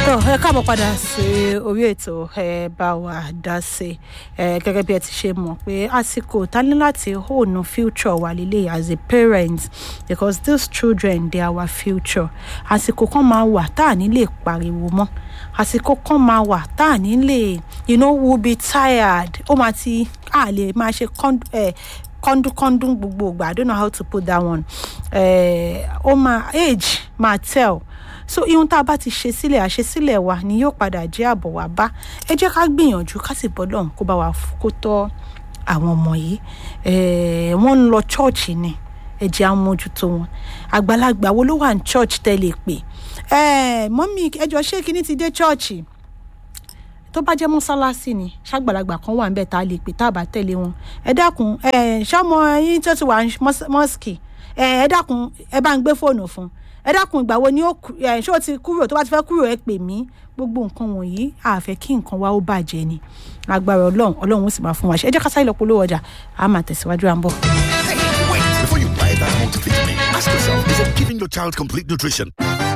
tó ẹ káàbọ̀ padà sí orí ètò ẹ bá wa dá sí ẹ gẹ́gẹ́ bí ẹ ti ṣe mọ̀ pé àsìkò ta ní láti hone future wa lílé as a parent because these children they are our future àsìkò kan máa wà tá à ní lè pariwo mọ́ àsìkò kan máa wà tá à ní lè you know we will be tired ó máa ti à lè máa ṣe kọ́ndúkọ́ndún gbogbo ìgbà i don't know how to put that one ó máa age máa tell so ihun tá a bá ti ṣe sílẹ̀ àṣesílẹ̀ wa ni yóò padà jẹ́ àbọ̀ wá bá ẹ jẹ́ ká gbìyànjú ká sì bọ́ lọ́hùn kó bá wa kó tọ́ àwọn ọmọ yìí wọ́n ń lọ chọ́ọ̀chì ni ẹ jẹ́ àwọn mójútó wọn àgbàlagbà wo ló wà ní church tẹ́lẹ̀ pé mọ́mí ẹjọ́ ṣé kíní ti dé chọ́ọ̀chì tó bá jẹ́ mọ́sálásí ni ṣàgbàlagbà kan wà níbẹ̀ tá a lè pè tá a bá tẹ̀lé wọn ẹ dákun ṣọmọ yín tó ti wà mọ́sìkì ẹ dákun ẹ bá ń gbé fóònù fún un ẹ dákun ìgbà wo ni ó ṣé o ti kúrò tó bá ti fẹ́ kúrò ẹ pè mí gbogbo nǹkan wọ̀nyí àfẹ́ kí nǹkan wa ó bàjẹ́ ni agbára ọlọ́run ọlọ́run ó sì máa fún wa ṣe ẹ jẹ́ ká sáré lọ polówó ọjà a máa tẹ̀síwájú à ń bọ̀. Hey, wait! Before you buy that multivitamin, ask yourself, is it giving your child complete nutrition?